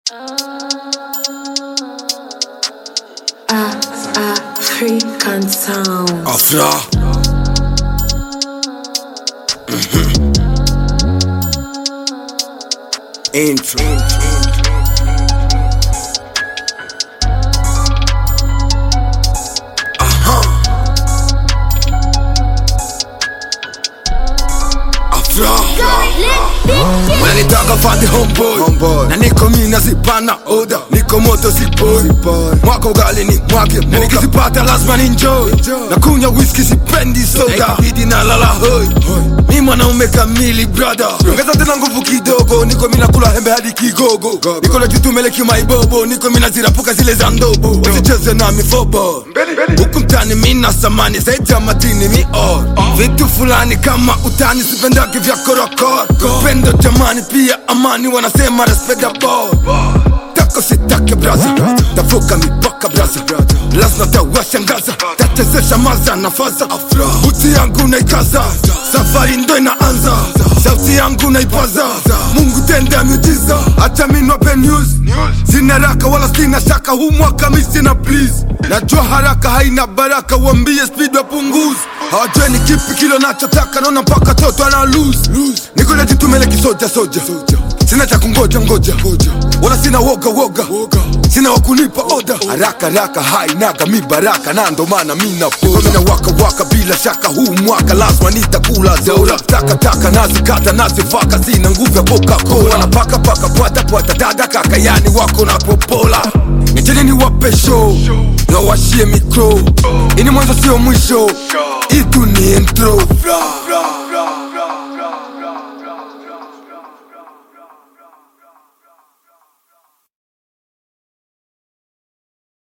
African sound. Afra. Intro. Aha. Afra. Wananitaka fandi homeboy. Homeboy. na niko mi nazipana oda niko moto sipoi mwaka ugali ni mwake moka nikizipata lazima ninjoi Enjoy. na kunywa whisky sipendi soda ikabidi na lala hoi mi mwanaume kamili brother ongeza tena nguvu kidogo niko mina kula hembe hadi kigogo niko na jitumele kimaibobo niko mina zirapuka zile za ndobo usicheze na mifobo huku mtani mina samani zaidi ya madini mi or vitu fulani kama utani sipendake vya korokoro upendo jamani pia amani wanasema respect the ball tako sitake braza tavuka mipaka braza lazima tawashangaza tatezesha maza na faza uti yangu naikaza safari ndo inaanza sauti yangu naipaza mungu tende miujiza hata minwape news sina raka wala sina shaka huu mwaka mi sina please najua haraka haina baraka wambie speed wapunguzi hawajue ni kipi kilo nachotaka naona mpaka toto ana lose niko najitumele kisoja soja sina cha kungoja ngoja wala sina woga woga sina wakunipa oda haraka haraka hainaga mi baraka na ndo maana mina mina waka waka bila shaka huu mwaka lazima nitakula zeura takataka nazikata nazivaka sina nguvu ya coca-cola napaka paka pwata pwata dada kaka yani wako na popola nijeni ni wape show nawashie mikro ini mwanzo sio mwisho itu ni intro